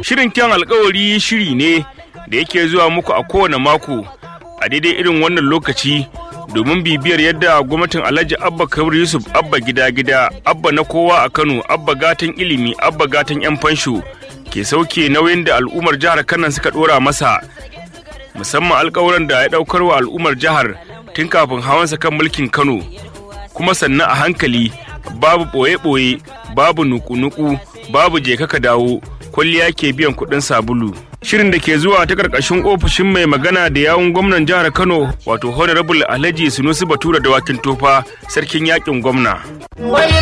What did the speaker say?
Shirin kyan alkawari shiri ne da yake zuwa muku a kowane mako a daidai irin wannan lokaci domin bibiyar yadda gwamnatin Alhaji Abba Kabir Yusuf Abba gida gida Abba na kowa a Kano Abba gatan ilimi Abba gatan yan fansho ke sauke nauyin da al'ummar jihar Kano suka dora masa musamman alkawuran da ya daukar wa al'ummar jihar tun kafin hawansa kan mulkin Kano kuma sannan a hankali babu ɓoye-ɓoye babu nuku-nuku babu je ka dawo kwalliya ke biyan kuɗin sabulu shirin da ke zuwa ta ƙarƙashin ofishin mai magana da yawun gwamnan jihar kano wato honorable alhaji sunusi batura da wakin tofa sarkin yakin gwamna